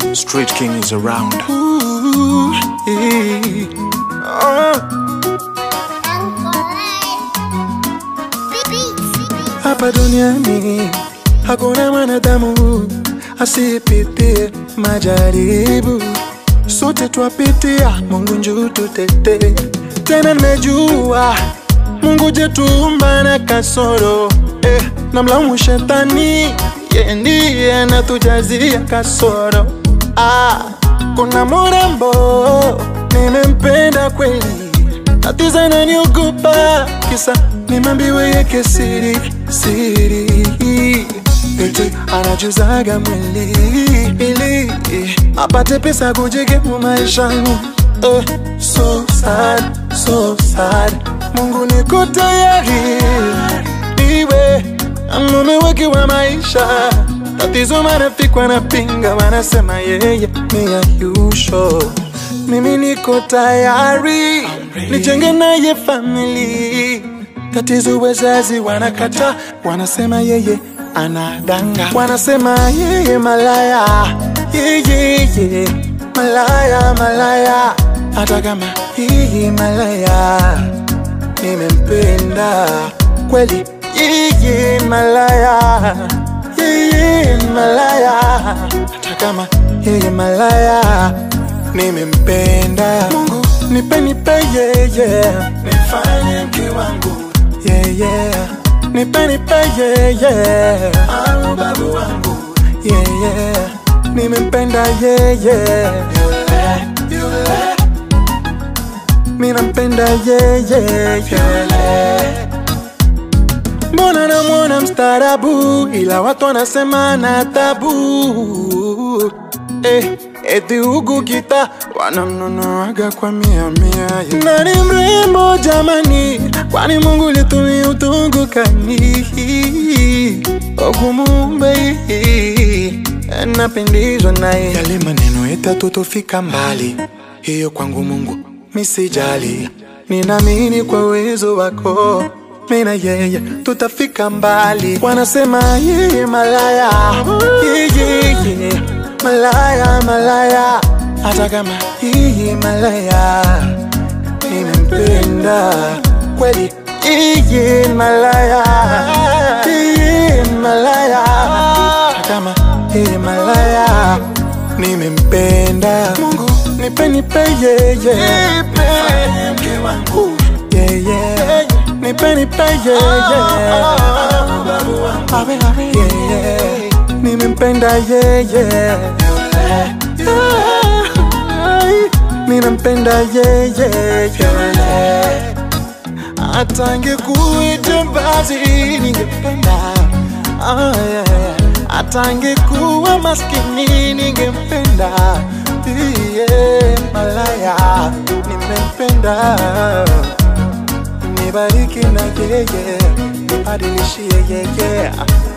Street King is around. Ooh, eh, oh. Hapa duniani hakuna mwanadamu asipitie majaribu, sote twapitia. Mungu njoo tutetee. Tena nimejua Mungu jetumba na kasoro eh, namlaumu shetani, yeye ndiye anatujazia kasoro. Ah, kuna mrembo nimempenda kweli tatizo inaniogopa kisa nimeambiwa yeke siri siri eti anajuzaga mwili ili apate pesa kujikimu maishani eh, so sad, so sad. Mungu niko tayari iwe mume wake wa maisha tatizo marafiki wanapinga wanasema yeye ni ayusho mimi niko tayari nijenge naye famili. Tatizo wazazi wanakata, wanasema yeye anadanga, wanasema yeye malaya, yeye malaya, malaya. Hata kama yeye malaya, nimempenda kweli, yeye malaya, yeye malaya. Hata kama yeye malaya nimempenda Mungu nipe nipe yeye nifanye mke wangu yeye nipe nipe yeye au babu wangu yeye nimempenda yeye yule yule minampenda yeye yule Mbona namwona mstaarabu ila watu wanasema na tabu eh, eti huku kita wanamnunuaga kwa mia mia. Nani mrembo jamani, kwani Mungu litumia utungu kani okumumbe napendezwa naye, yale maneno yetu tufika mbali, hiyo kwangu Mungu misijali, ninaamini kwa uwezo wako mina yeye tutafika mbali. Wanasema yeye malaya, yeye malaya, malaya, hata kama yeye malaya, nimempenda kweli. Yeye malaya, yeye malaya, hata kama yeye malaya, nimempenda. Mungu nipe nipe yeye, mke wangu yeye nipe nipe yeye abe abe yeye nimempenda yeye ninampenda yeye hata angekuwa basi ningependa Ah, yeah. hata angekuwa maskini ningempenda yeah, malaya nimempenda nibariki na yeye nibadilishie yeye